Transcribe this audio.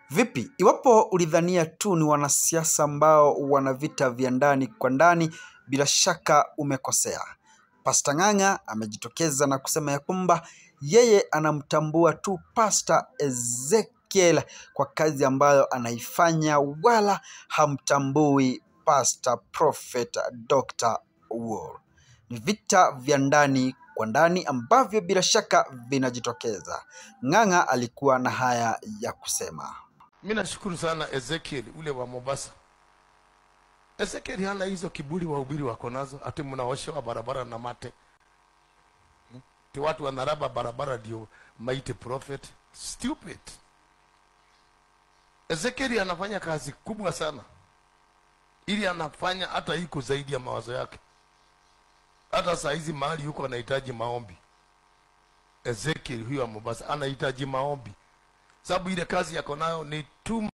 Vipi, iwapo ulidhania tu ni wanasiasa ambao wana vita vya ndani kwa ndani, bila shaka umekosea. Pasta Ng'ang'a amejitokeza na kusema ya kwamba yeye anamtambua tu Pasta Ezekiel kwa kazi ambayo anaifanya, wala hamtambui Pasta Prophet Dr. Awuor. Ni vita vya ndani kwa ndani ambavyo bila shaka vinajitokeza. Ng'ang'a alikuwa na haya ya kusema. Mi nashukuru sana Ezekiel ule wa Mombasa. Ezekiel hana hizo kiburi wahubiri wako nazo, ati mnaoshewa barabara na mate, Hmm? ti watu wanaraba barabara ndio maite prophet. Stupid. Ezekiel anafanya kazi kubwa sana, ili anafanya hata iko zaidi ya mawazo yake. Hata saa hizi mahali yuko anahitaji maombi. Ezekiel huyo wa Mombasa anahitaji maombi, sababu ile kazi yako nayo ni too